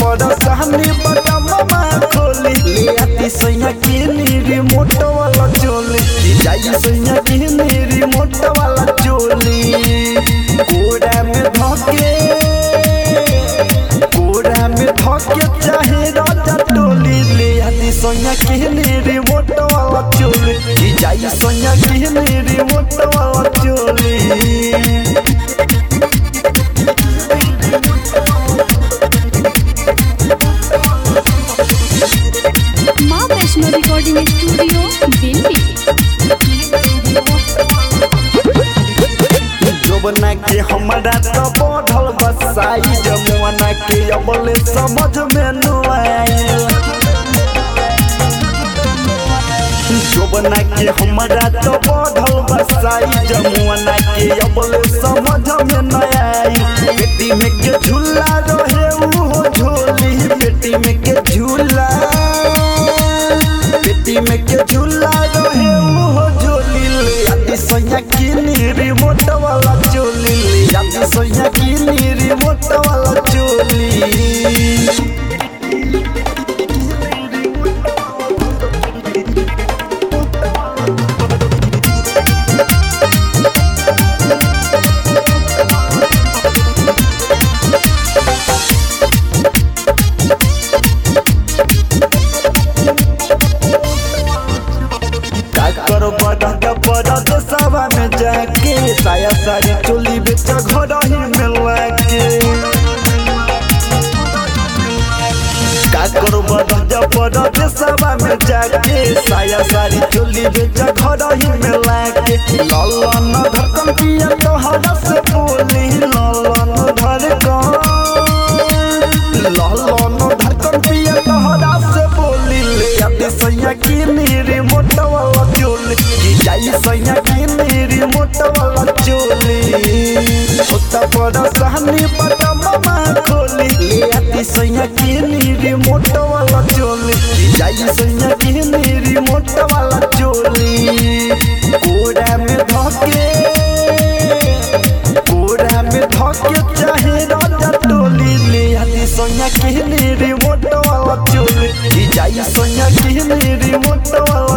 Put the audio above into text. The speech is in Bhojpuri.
पर सहनी बटममा खोली ले आती सैया की रिमोट वाला चोली जाई सैया की रिमोट वाला चोली कोड़ा में धके कोड़ा में धके चाहे राजा टोली ले आती सैया की रिमोट वाला चोली जाई सैया की रिमोट वाला चोली माँ वैष्णो रिकॉर्डिंग स्टूडियो दिल्ली जोबना के हमरा तो बढ़ल बसाई जमुना के अबले समझ में न आइल जोबना के हमरा तो बढ़ल बसाई जमुना के अबले समझ में न आइल बेटी में के झूला रहे उहो झोली बेटी में के झूला बेटी में के झूला रहे उहो झोली ले आती सैया की रिमोट वाला चोली ले आती सैया की रिमोट वाला चोली का करो बड़ा का बड़ा देशवा में जाके साया सारी चोली बेच घर ही में लाके का करो बड़ा का बड़ा देशवा में जाके साया सारी चोली बेच घर ही में लाके ललन धड़कन पिया तो हरा से बोली ललन धड़कन ललन धड़कन पिया तो हरा से बोली ले आते सैया की मेरी मोटा वाला चोली की जाई सैया की मेरी मोटा वाला चोली होता बड़ा सहनी बड़ा मामा खोली ले आती सैया की मेरी मोटा वाला चोली की जाई सैया की मेरी मोटा वाला चोली कोड़ा में धके कोड़ा में धके चाहे राजा टोली ले आती सोनिया की रिमोट वाला चोली जाई सोनिया की रिमोट वाला